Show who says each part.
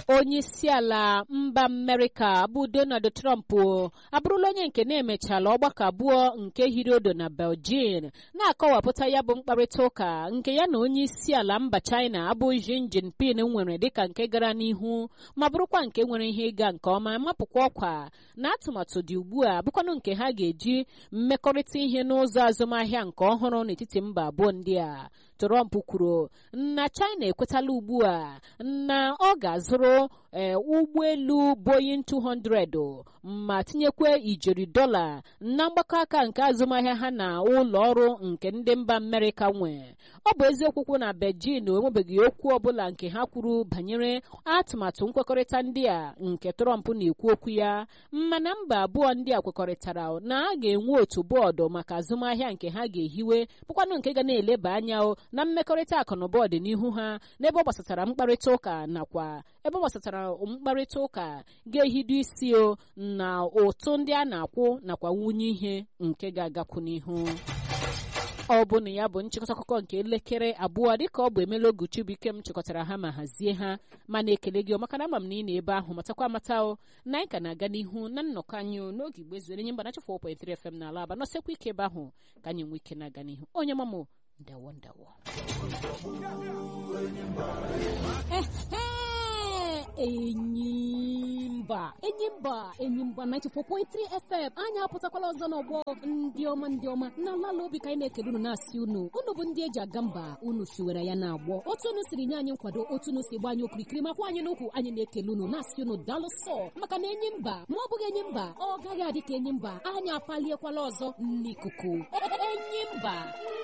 Speaker 1: onye isi ala mba amerịka bụ donald trump abụrụla onye nke na-emechala ọgbakọ abụọ nke hiri odo na beijing na-akọwapụta ya bụ mkparịta ụka nke ya na onye isi ala mba china abụ Xi Jinping nwere dịka nke gara n'ihu ma bụrụkwa nke nwere ihe ịga nke ọma mapụkwa ọkwa na atụmatụ dị ugbu a bụkwanụ nke ha ga-eji mmekọrịta ihe n'ụzọ azụmahịa nke ọhụrụ n'etiti mba abụọ ndị a Trump kwuru na China ekwetala ugbu a na ọ ga-azụrụ ee ụgbọelu Boeing 200 ma tinyekwa ijeri dọla na mgbakọ aka nke azụmahịa ha na ụlọ ọrụ nke ndị mba Amerịka nwe ọ bụ eziokwu na Beijing enwebeghị okwu ọbụla nke ha kwuru banyere atụmatụ nkwekọrịta ndị a nke Trump na-ekwu okwu ya mana mba abụọ ndị a kwekọrịtara na a ga-enwe otu bọọdụ maka azụmahịa nke ha ga-ehiwe bụkwanụ nke ga na-eleba anya na mmekọrịta akụnụba ọdịnihu ha n'ebe ọ gbasatara mkparịta ụka nakwa ebe ọ gbasatara mkparịta ụka ga-ehido isi o na ụtụ ndị a na-akwụ nakwa nwunye ihe nke ga-agakwu n'ihu ọ bụ na ya bụ nchịkọta akụkọ nke elekere abụọ dịka ọ bụ emela oguchibuike m chịkọtara ha ma hazie ha mana ekele gị maka na ama m na ị na ebe ahụ matakwa amata o na anyị ka na-aga n'ihu na nnọkọ anyị n'oge igbe zuere nye mgbana chefụ 4.3 FM n'ala aba nọsekwa ike ebe ahụ ka anyị nwee ike na-aga n'ihu onye mamụ ndawo ndawo
Speaker 2: enyimba enyimba enyimba 94.3 fm anyị apụtakwala ọzọ n'ọgbọ ndị ọma ndị ọma na lala obi ka anyị na-ekele unu na-asị unu unu bụ ndị eji aga mba unu siwere ya na-agbọ otu unu siri nye anyị nkwado otu unu si gba anyị okirikiri makwa anyị n'ukwu anyị na-ekele unu na-asị unu daalụ sọ maka na enyi mba ma ọ bụghị enyi mba ọ gaghị adị ka enyi mba anyị apaliekwala ọzọ n'ikuku enyi mba